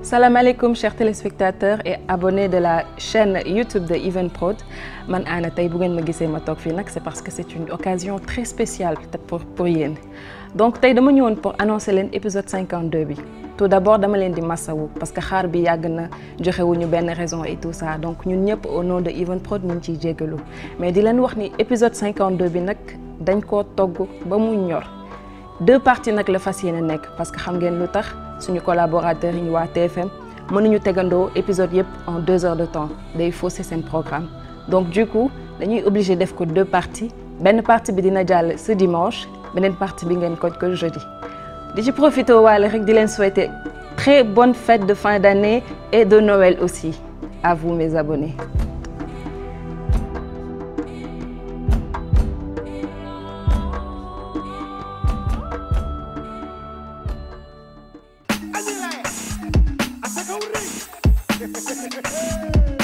Salam alaikum chers téléspectateurs et abonnés de la chaîne YouTube de Even Prod man Anna tey bu ngeen ma gisee ma toog fii nag c'est parce que c'est une occasion très spéciale pour pour yéen donc tey dama ñëwoon pour annoncer leen épisode 52 bi tout d'abord dama leen di massawu parce que xaar bi yàgg na joxewuñu benn raison et tout ça donc ñun ñëpp au nom de Even Prod ñu ngi ciy jéggalu mais di leen wax ni épisode 52 bi nag dañ koo togg ba mu ñor deux parties nag la fas yéene nekk parce que xam ngeen lu tax suñu collaborateurs yi ñu waa TFM mënuñu tegandoo épisode yëpp en deux heures de temps day fausser seen programme donc du coup dañuy obligé def ko deux parties benn partie bi dina jàll ce dimanche beneen partie bi ngeen koj ko jeudi di ci profité waale rek di leen souhaiter très bonne fête de fin d'année et de Noël aussi à vous mes abonnés Hey!